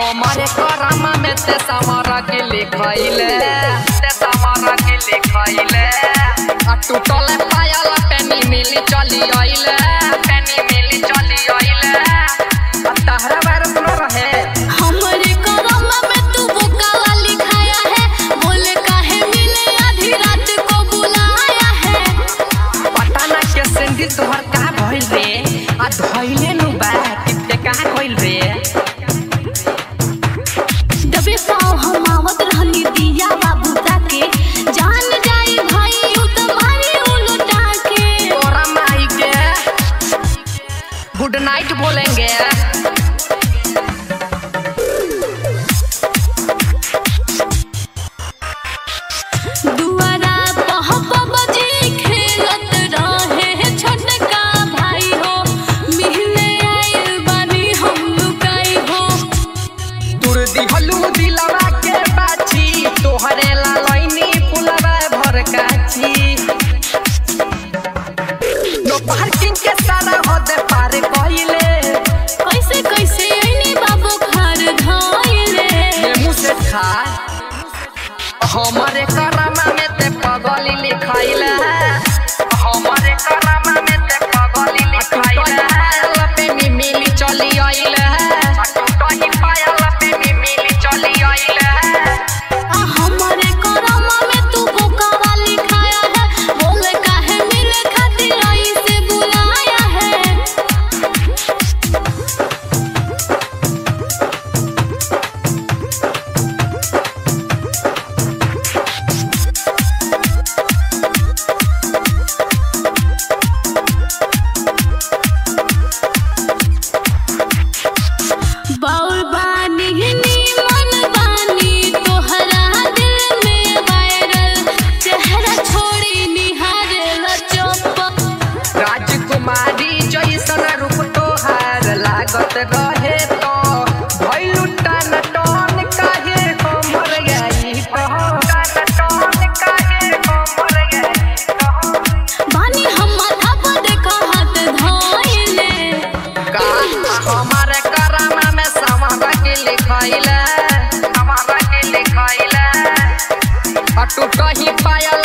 हमारे करम में ते समर के लिखैले ते समर के लिखैले आ टूटल पायल पेनी मिली चली आइले पेनी मिली चली आइले आ तहरा बार सुनो रहे हमरे करम में तू बुकावा लिखाया है बोले काहे मिले आधी रात को बुलाया है पता ना के सिंधी तोहर का भइल रे आ धइले नु बा किते कहां कइल रे दबे पाँव हम आवत रहनी दिया बाबू ताके जान जाई भाई उ तुम्हारी उलटा के तोरा माई के गुड नाइट बोलेंगे दुआरा पहपा बजे खेलत रहे छोटका भाई हो मिलने आइल बानी हम लुकाई हो तुर दिहलू दिलवा के बाछी तोहरे ला लइनी पुलवा भर काची नो पार्किंग के सारा हद पार कइले कैसे कैसे आईनी बाबू घर धाइले मुंह से खा हमारे करमा में ते पगली लिखाइले हमारे करमा में ते पगली लिखाइले पायल पे मी मिली चली आइले टूटही पायल पे मी मिली चली आइले आ हमारे करम में तू बुकावा लिखाया है बोले काहे मिले खातिर आई से बुलाया है बाउल बानी नीमन बानी तोहरा दिल में वायरल चेहरा छोड़ी निहारेल चौप राजकुमारी जैसन रूप तोहार लागत रहे तो भइलु टन टन काहे हमर गई कहो टन टन काहे हमर गई कहो बानी हम माथा पर देखा हाथ धोइले का हमारे करामा में समारा के लिखाइले समारा के लिखाइले अटूट ही पायल